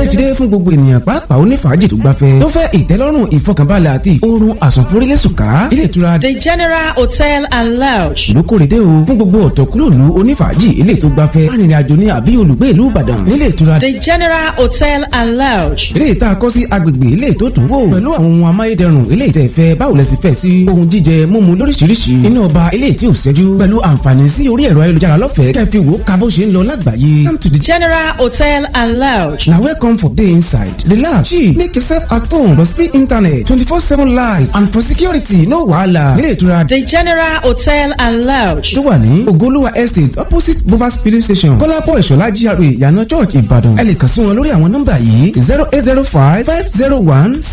ti dé fún gbogbo ènìyàn pàápàá onífàájì tó gbafẹ́ tó fẹ́ ìtẹ́lọ́rùn ìfọkànbalẹ̀ àti oorun àsùnforílẹ̀sùká ilé ìtura The General Hotel and Lounge. lókòrédé o fún gbogbo ọ̀tọ̀kúlòlù onífàájì ilé tó gbafẹ́ arìnrìn-àjò ní àbí olùgbé ìlú Ìbàdàn nílé ìtura The General Hotel and Lounge. ilé ìta kọ́ sí agbègbè ilé tó tún wò pẹ̀lú àwọn ohun amáyédẹrùn ilé ìtẹ̀ fẹ́ báwo lẹ sì fẹ́ sí ohun jíjẹ mímu lóríṣiríṣi iná ọba ilé tí ò ṣẹ́jú pẹ̀lú àǹfààní sí orí ẹ̀rọ ayélujára lọ́fẹ̀ẹ́ kẹfì wò ká bó ṣe ń lọ lágbàáyé come to the General Hotel and Lounge. na welcome for day inside relax chill make yourself at home plus free internet twenty four seven light and for security no wahala nílé ìtura The General Hotel and Lounge. tó wà ní ogoluwa estate opposite bovas filling station kọ́lápọ̀ ìṣọ̀lá GRA ìyànà church ìbàdàn ẹ lè kàn sí wọn lórí àwọn nọ́mbà yìí zero eight zero five five zero one